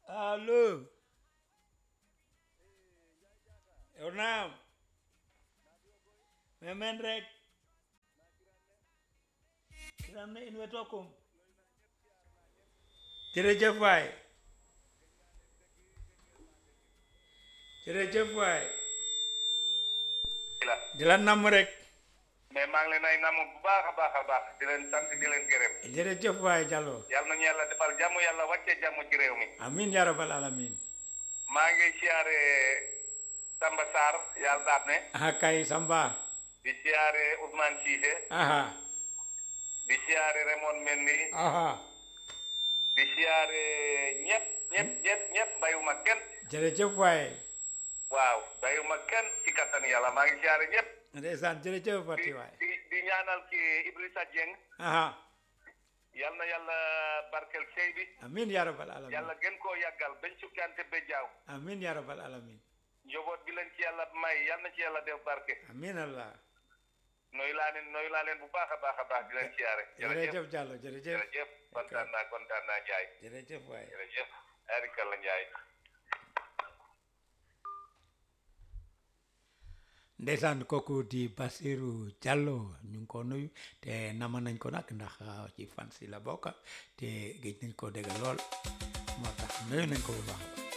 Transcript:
allo yow naam mais men rek kiram ne in we tokum jërëjëf waay jërëjëf waay la di la namm rek mais maa ngi leen ay namm bu baax a baax a baax di leen sant di leen gërëm jërëjëf waay Jallo yàlla nañu yàlla defal jàmm yàlla wàcce jàmm ci réew mi amin ya rabbal alamin maa ngi siyaare Samba Sarr yàlla daat ne aha kay Samba di siyaare Ousmane Cissé aha di siyaare Raymond Mendy aha di siyaare ñëpp ñëpp ñëpp ñëpp bayuma kenn jërëjëf waay waaw bayuma kenn ci kattan yàlla maa ngi siyaare ñëpp ndeysaan jërëjëf di Fati waay di di ñaanal ki Idrissa Dieng aha yal na yàlla barkel sey bi amin ya rabbal alamin yàlla gën koo yàggal bañ sukkante ba jaaw amin ya rabbal alamin njaboot bi leen ci yàlla may yal na ci yàlla def barke amin allah nooy laa leen nooy laa leen bu baax a baax a baax di leen siyaare jërëjëf jërëjëf Jallo jërëjëf jërëjëf kontaan naa kontaan naa Njaay jërëjëf waay jërëjëf arikalla Njaay ndeysaan kooku di Basiru Jallo ñu ngi ko nuyu te nama nañ ko nag ndax ah, ci fan si la bokk te géej nañ ko dégg lool moo tax nuyu nañ ko bu baax